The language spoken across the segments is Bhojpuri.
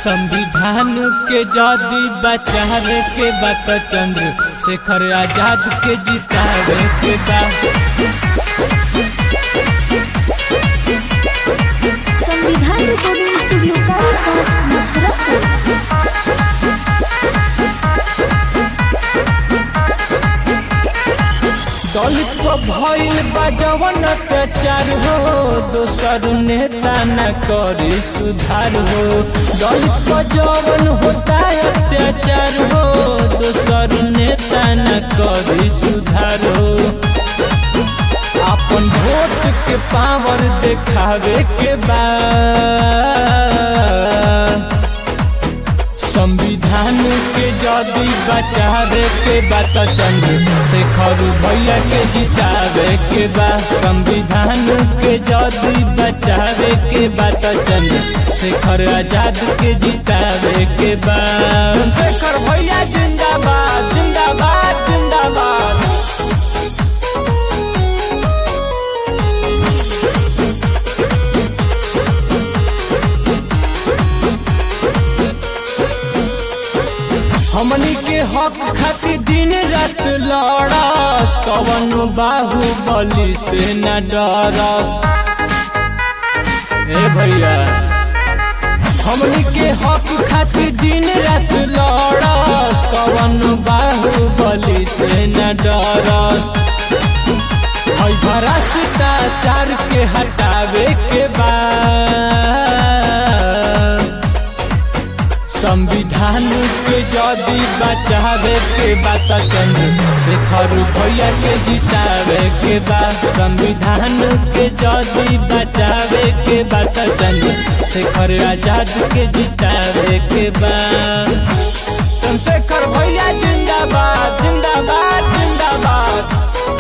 संविधान के जदि बचावे के बात चंद्र शेखर आजाद के जितावे के बा संविधान रिकॉर्डिंग स्टूडियो का साथ मुजफ्फरपुर दलित को भइल बा जवन अत्याचार हो दोसर नेता न करी सुधार हो दलित को जवन होता अत्याचार हो दोसर नेता न करी सुधार हो अपन वोट के पावर देखावे के बाद संविधान के जदि बचावे के बात चंद्र शेखर भैया के जितावे के बा संविधान के जदि बचावे के बात चंद्र शेखर आजाद के जितावे के बा शेखर भैया जिंदाबाद जिंदाबाद जिंदाबाद हमनी के हक खातिर दिन रात लड़स कवन बाहुबली से न डरस ए भैया हमनी के हक खातिर दिन रात लड़स कवन बाहुबली से न डरस हई भ्रष्टाचार के हटावे के बाद संविधान के जदि बचावे के बात चंद्र शेखर भैया के जितावे के बाद संविधान के जदि बचावे के बात चंद्र शेखर आजाद के जितावे के बाद चंद्रशेखर भैया जिंदाबाद जिंदाबाद जिंदाबाद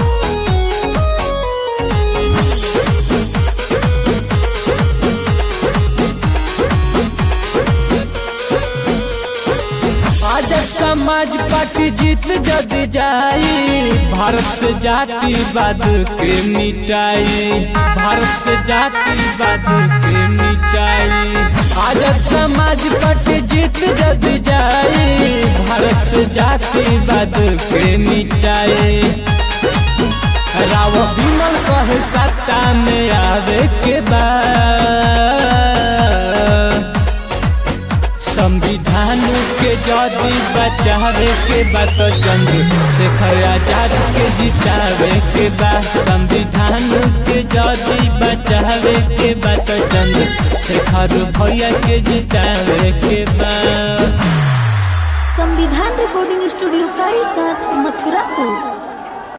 आज समाज पार्टी जीत जदि जाई भारत से जातिवाद के मिटाई भारत से जातिवाद के मिटाई आज समाज पार्टी जीत जदि जाई भारत से जातिवाद के मिटाई राव विमल कहे सत्ता में आवे के बाद संविधान के जदि बचावे के बात चंद्र शेखर आजाद के जितावे के बा संविधान के जदि बचावे के बात चंद्र शेखर भैया के जितावे के बा